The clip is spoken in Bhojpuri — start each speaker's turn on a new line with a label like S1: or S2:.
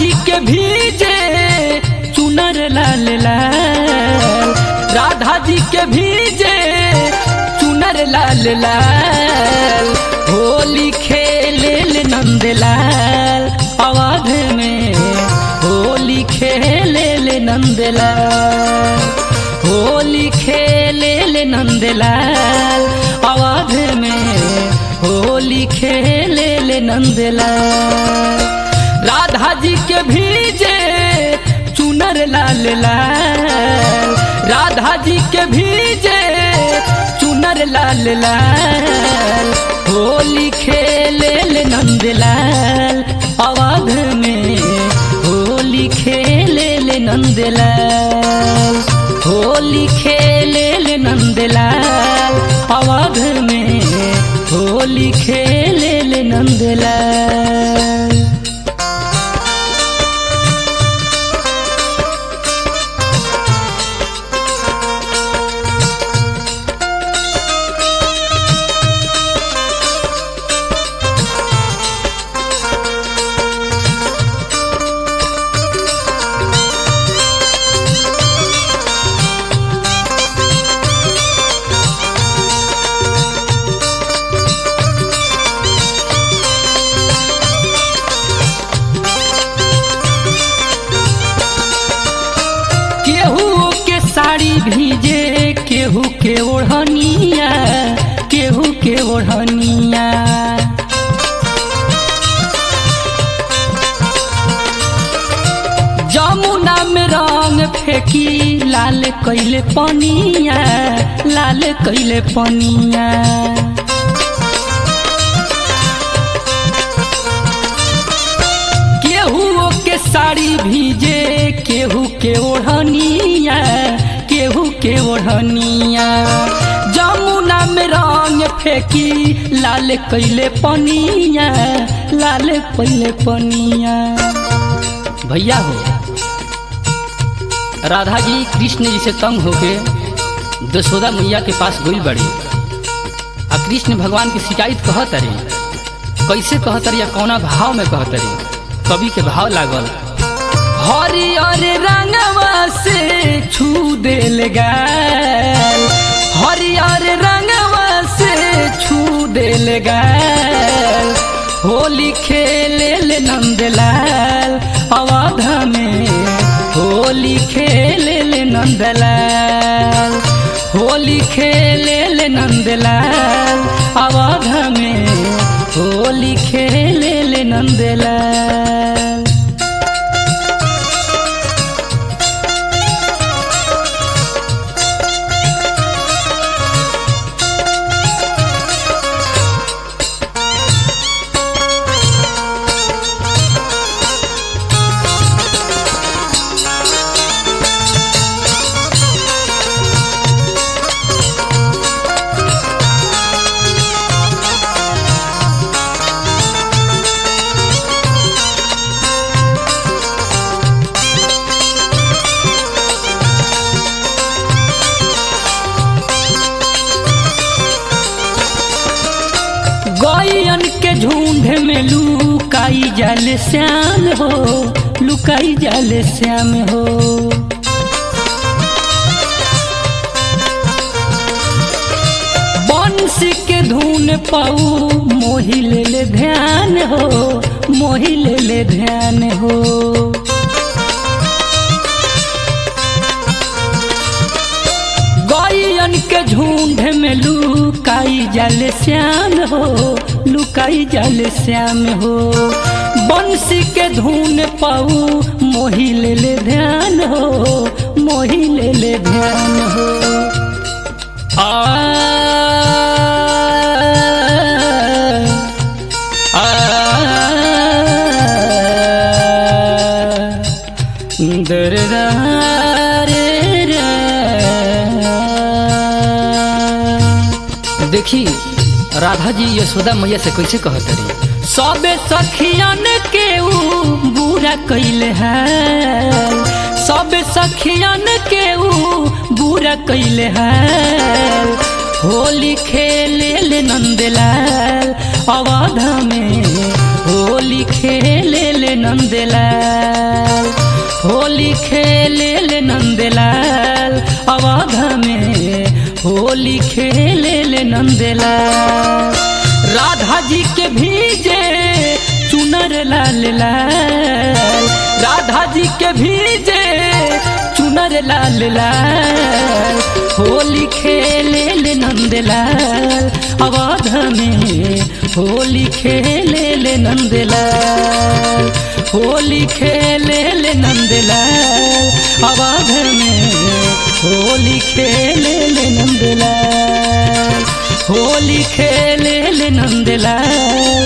S1: जी के भीजे चुनर लाल लाल राधा जी के भीजे चुनर लाल लाल होली खेले ले नंदलाल अवध में होली खेले ले नंदलाल होली खेले ले नंदलाल अवध में होली खेले ले नंदलाल राधा जी के भीजे चुनर लाल लाल राधा जी के भीजे चुनर लाल लाल होली खेले ले नंदलाल अवध में होली खेले ले नंदलाल होली खेले ले नंदलाल अवध में होली खेले ले नंदलाल केहू के साड़ी भीजे केहू के ओढ़निया केहू के ओढ़निया जमुना में रंग फेंकी लाल कैले पनिया लाल कैले पनिया केहू के साड़ी भीजे केहू के ओढ़निया केहू के ओढ़निया जमुना में रंग फेंकी लाल कैले पनिया लाल कैले पनिया भैया हो राधा जी कृष्ण जी से तंग होके दशोदा मैया के पास गई बड़ी आ कृष्ण भगवान की शिकायत कहत रही कैसे कहत रही या कौना भाव में कहत रही कवि के भाव लागल हरियर रंगवा से छू देल गाल हरियर रंगवा से छू देल गाल होली खेले ले नंदलाल अवध में होली खेले ले नंदलाल होली खेले ले नंदलाल अवध में होली खेले ले नंदलाल गैयन के झुंड में लुकाई जाल श्याम हो लुकाई जाल श्याम हो बंसी के धुन पाऊ मोही ले ले ध्यान हो मोही ले ले ध्यान हो गैयन के झुंड में लुकाई जाल श्याम हो लुकाई जाल श्याम हो बंसी के धुन पाऊ मोही ले ले ध्यान हो मोही ले ले ध्यान हो आ आ दरदा रे रा। देखी राधा जी यशोदा मैया से कैसे कहत रही सबे सखियन के ऊ बुरा कैले है सबे सखियन के ऊ बुरा कैले है होली खेले ले नंदलाल अवध में होली खेले ले नंदलाल होली खेले ले नंदलाल अवध में होली खेले ले नंदलाल राधा जी के भीजे चुनर लाल लाल राधा जी के भीजे चुनर लाल लाल होली खेले ले नंदलाल अवध में होली खेले ले नंदलाल होली खेले ले नंदलाल अवध में होली खेले ले नंदलाल होली खेले ले नंदलाल